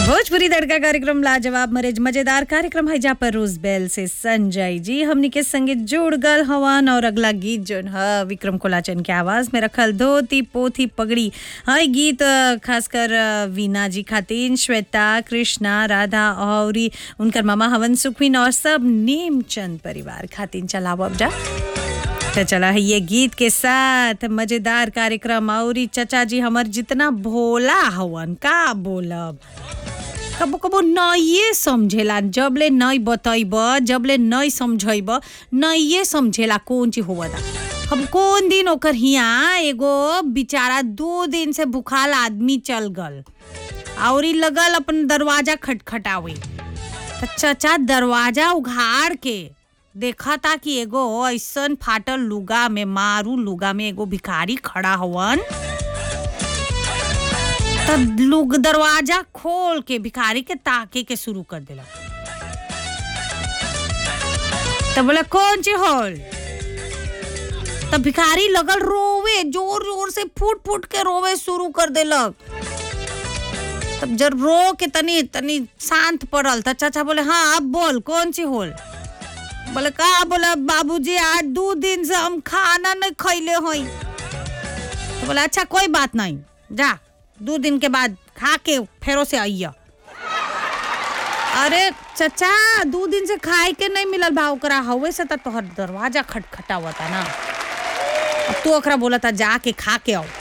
भोजपुरी तड़का कार्यक्रम लाजवाब मरेज मजेदार कार्यक्रम है जहाँ पर रोज बेल से संजय जी हमनी के संगे जुड़ गल हवन और अगला गीत जोन है विक्रम कोलाचन के आवाज में रखल धोती पोथी पगड़ी है गीत अ, खासकर अ, वीना जी खातिन श्वेता कृष्णा राधा और उनकर मामा हवन सुखविन और सब नेमचंद परिवार खातिन चलाओ अब जा तो चला है ये गीत के साथ मजेदार कार्यक्रम और ई चचा जी हमर जितना भोला हवन का बोलब कबो कबो नइये समझेला जबले नई बतैब जबले नई समझैब नइये समझेला कौन चीज होवता हम कौन दिन ओकर हिया एगो बेचारा दो दिन से भूखाल आदमी चल गल और ई लगल अपन दरवाजा खटखटावे त चचा दरवाजा उघाड़ के देखा था कि एगो ऐसन फाटल लुगा में मारू लुगा में एगो भिखारी खड़ा हवन त लुग दरवाजा खोल के भिखारी के ताके के शुरू कर देला त बोले कौन ची होल त भिखारी लगल रोवे जोर जोर से फूट फूट के रोवे शुरू कर देलक तब जब रो के तनी तनी शांत पड़ल त चाचा बोले हाँ अब बोल कौन सी होल बोले का बोले बाबूजी आज दो दिन से हम खाना नहीं खैले हई तो बोले अच्छा कोई बात नहीं जा दो दिन के बाद खा के फेरो से आइया अरे चचा दो दिन से खाए के नहीं मिलल बा ओकरा हवे से त तोहर दरवाजा खटखटावता ना अब तू ओकरा बोला था जाके खा के आओ